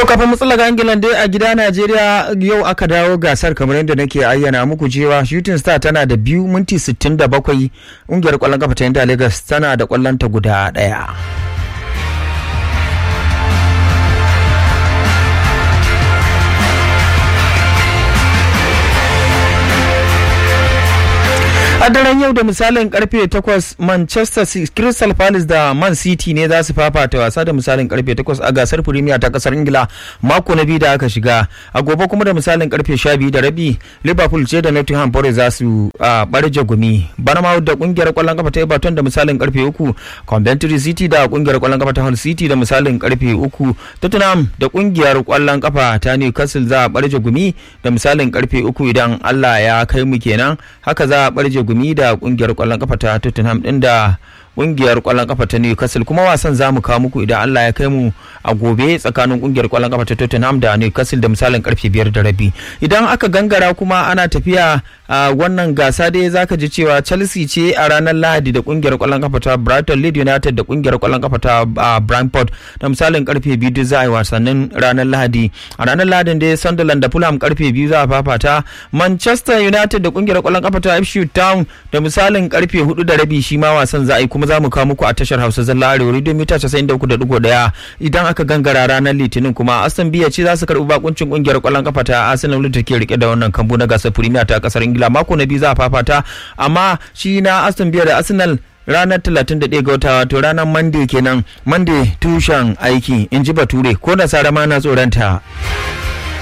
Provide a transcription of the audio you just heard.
To kafin mu tsallaka England dai a gida Najeriya yau aka dawo gasar kamar yadda nake ayyana muku cewa Shooting Star tana da biyu minti 67 ƙungiyar ƙwallon kafa ta Inter Lagos tana da ƙwallonta guda ɗaya. a daren yau da misalin karfe 8 manchester crystal palace da man city ne za su fafata wasa da misalin karfe 8 a gasar premier ta kasar ingila mako na biyu da aka shiga a gobe kuma da misalin karfe 12 da rabi liverpool ce da nottingham forest za su barje gumi bournemouth da kungiyar kwallon kafa ta everton da misalin karfe 3 coventry city da kungiyar kwallon kafa ta hull city da misalin karfe 3 tottenham da kungiyar kwallon kafa ta newcastle za a barje gumi da misalin karfe 3 idan allah ya kai mu kenan haka za a barje gumi da kungiyar kwallon kafa ta Tottenham din da kungiyar kwallon kafa ta Newcastle kuma wasan zamu kawo muku idan Allah ya kai mu a gobe tsakanin kungiyar kwallon kafa ta Tottenham da Newcastle da misalin karfe biyar da rabi idan aka gangara kuma ana tafiya a wannan gasa dai zaka ji cewa Chelsea ce a ranar Lahadi da kungiyar kwallon kafa ta Brighton Leeds United da kungiyar kwallon kafa ta Brentford da misalin karfe biyu duk za a yi wasannin ranar Lahadi a ranar Lahadin dai Sunderland da Fulham karfe biyu za a fafata Manchester United da kungiyar kwallon kafa ta Ipswich Town da misalin karfe hudu da rabi shi ma wasan za a yi kuma za mu kawo muku a tashar Hausa Zalla Arewa Radio mita 93.1 idan aka gangara ranar Litinin kuma Aston Villa ce za su karbi bakuncin kungiyar kwallon kafa ta Arsenal da ke rike da wannan kambu na gasar Premier ta kasar Ingila mako na biyu za a fafata amma shi na Aston Villa da Arsenal ranar 31 ga wata wato ranar Monday kenan Monday tushen aiki in ji Bature ko nasara ma na tsoronta.